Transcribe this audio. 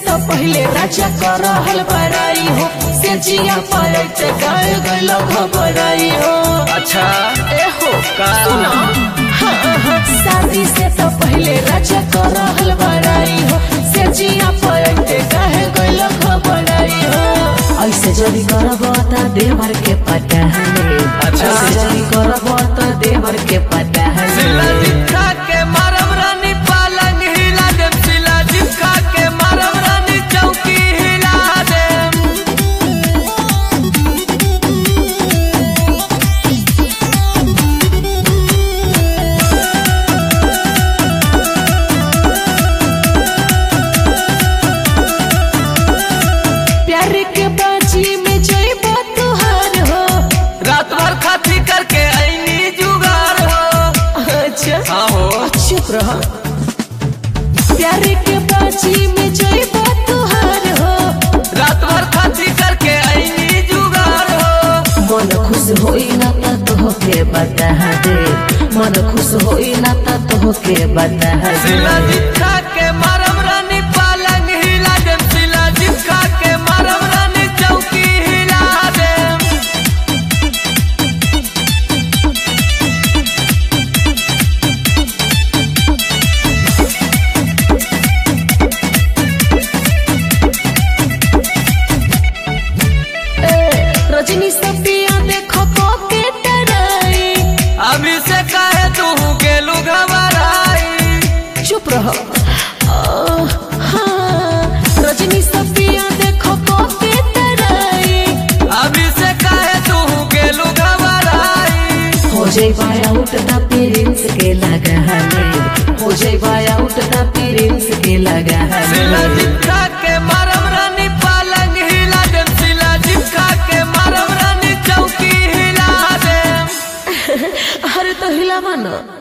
तो पहले राजा कर रहल बड़ाई हो से जिया पलट गाय गल घबराई हो अच्छा ए हो का? सुना हाँ, हाँ, शादी से तो पहले राजा कर रहल बड़ाई हो से जिया पलट गाय गल घबराई हो ऐसे जल्दी करब त देवर के पता है अच्छा। ऐसे जल्दी करब त देवर के पता सिला है जिठा के मारब रानी पालंग हिला देम सिला जिठा के मारब रानी चौकी हिला देम प्यार के बाजी में जइबा तुहार हो रात भर खाती करके ऐनी जुगार हो अच्छा हाँ हो चुप रह प्यार के बाजी में जइबा तुहार हो रात भर खाती करके ऐनी जुगार हो मन खुश होई ना त तोहके बता दे मन खुश होई ना त तोहके बता सिला दे जिठा के मारब रानी पालंग हिला देम सिला जिठा के मारब रानी चौकी हिला देम ए, रजनी सपिया देखो को के डराई अभी से काहे तू गेलू घबराई चुप रहो आ, हाँ, रजनी सपिया देखो को के डराई अभी से काहे तू गेलू घबराई हो जइबा आउट द पेरेंट्स के लगा हले हो जइबा आउट द पेरेंट्स के लगा सिला हले जिठा के मारब रानी पालंग हिला देम सिला जिठा के मारब रानी चौकी हिला देम अरे तो हिलावा ना